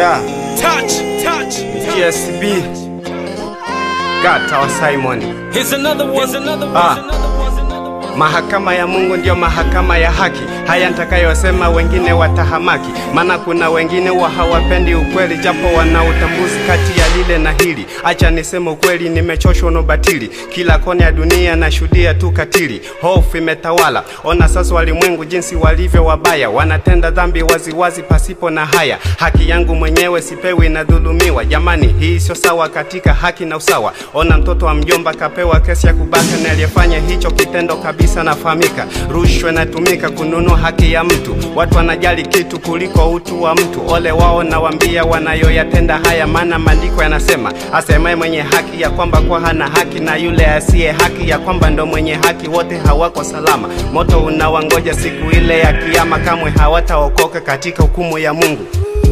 Yeah, Touch, touch. GSB. Got our Simon. Here's another one. Here's another one. Ah. Here's another one. Here's another one. Mahakama ya Mungu ndiyo mahakama ya haki. Haya nitakayosema wengine watahamaki, maana kuna wengine wa hawapendi ukweli, japo wana utambuzi kati ya lile na hili. Acha niseme ukweli, nimechoshwa na ubatili. Kila kona ya dunia nashuhudia tu katili, hofu imetawala. Ona sasa walimwengu jinsi walivyo wabaya, wanatenda dhambi waziwazi pasipo na haya. Haki yangu mwenyewe sipewi, inadhulumiwa. Jamani, hii sio sawa katika haki na usawa. Ona mtoto wa mjomba kapewa kesi ya kubaka, na aliyefanya hicho kitendo kabisa nafahamika. Rushwa inatumika kununua haki ya mtu, watu wanajali kitu kuliko utu wa mtu. Ole wao nawambia wanayoyatenda haya, maana maandiko yanasema, asemaye mwenye haki ya kwamba kwa hana haki, na yule asiye haki ya kwamba ndo mwenye haki, wote hawako salama. Moto unawangoja siku ile ya Kiyama, kamwe hawataokoka katika hukumu ya Mungu.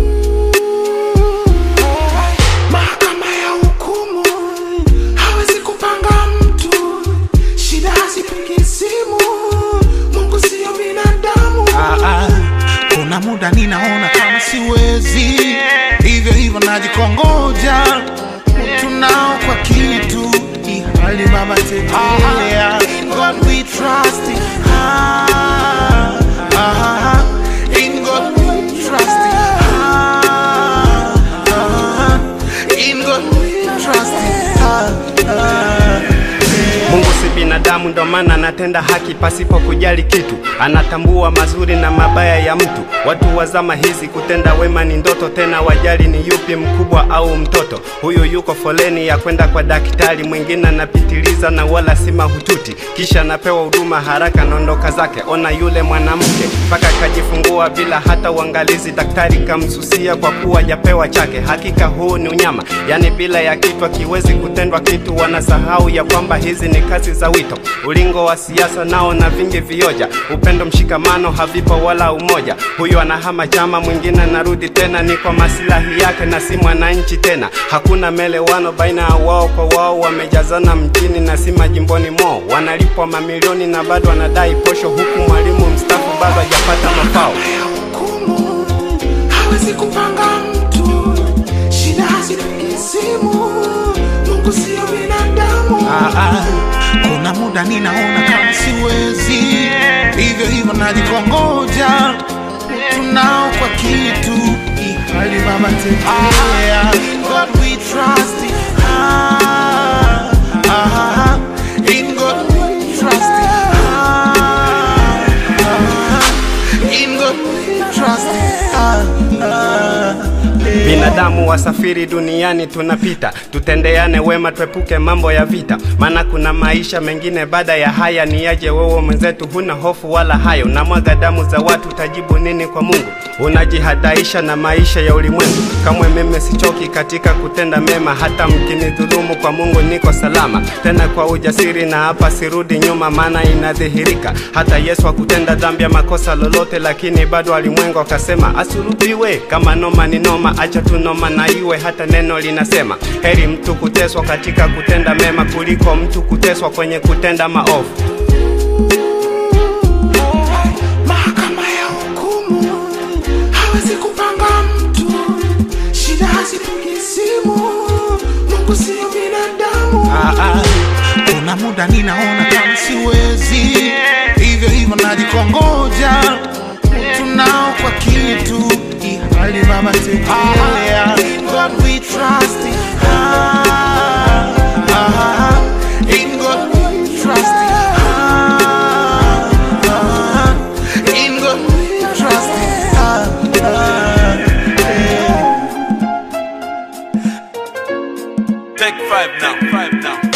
Mahakama ya hukumu hawezi kupanga mtu, shida hazipigi simu. Mungu siyo binadamu. Ah, ah, kuna muda ninaona kama siwezi, hivyo hivyo najikongoja, tunao kwa kitu ihali baba tetea. In God we trust. Ah, ah, in God we trust. Ah, ah, in God we trust. Ah, ah. Mungu si binadamu, ndo maana anatenda haki pasipo kujali kitu. Anatambua mazuri na mabaya ya mtu. Watu wa zama hizi kutenda wema ni ndoto, tena wajali ni yupi mkubwa au mtoto. Huyu yuko foleni ya kwenda kwa daktari, mwingine anapitiliza na wala si mahututi, kisha anapewa huduma haraka, naondoka zake. Ona yule mwanamke mpaka kajifungua bila hata uangalizi, daktari kamsusia kwa kuwa japewa chake. Hakika huu ni unyama, yani bila ya kitu kiwezi kutendwa kitu. Wanasahau ya kwamba hizi ni kazi za wito. Ulingo wa siasa nao na vingi vioja, upendo mshikamano havipo wala umoja. Huyu anahama chama, mwingine anarudi tena, ni kwa masilahi yake na si mwananchi tena. Hakuna melewano baina ya wao kwa wao, wamejazana mjini na si majimboni mwao. Wanalipwa mamilioni na bado wanadai posho, huku mwalimu mstaafu bado hajapata mafao. ya hukumu hawezi kupanga mtu, shida hazipigi simu. Mungu siyo binadamu. Ah, ah, kuna muda ninaona kama siwezi, hivyo hivyo najikongoja, tunao kwa kitu ihali baba tetea. In God we trust. Ah, ah, in God we trust. Ah, ah, in God we trust. Ah, ah, eh. Binadamu wasafiri duniani tunapita, tutendeane wema, tuepuke mambo ya vita, maana kuna maisha mengine baada ya haya. Ni yaje wewe mwenzetu, huna hofu wala hayo, na mwaga damu za watu, utajibu nini kwa Mungu? Unajihadaisha na maisha ya ulimwengu. Kamwe mimi sichoki katika kutenda mema, hata mkinidhulumu, kwa Mungu niko salama, tena kwa ujasiri, na hapa sirudi nyuma, maana inadhihirika hata Yesu hakutenda dhambi ya makosa lolote, lakini bado alimwengu akasema asulubiwe. Kama noma ni noma, acha tu noma na iwe. Hata neno linasema heri mtu kuteswa katika kutenda mema kuliko mtu kuteswa kwenye kutenda maovu. Mahakama ya hukumu hawezi kupanga mtu, shida hazipigi simu. Mungu siyo binadamu. Ah, ah, kuna muda ninaona kama siwezi, hivyo hivyo najikongoja, tunao kwa kitu ihali baba tetea. In God we trust. Ah, ah, in God we trust. Ah, ah, in God we trust. Ah, ah, eh. Take five now. Five now.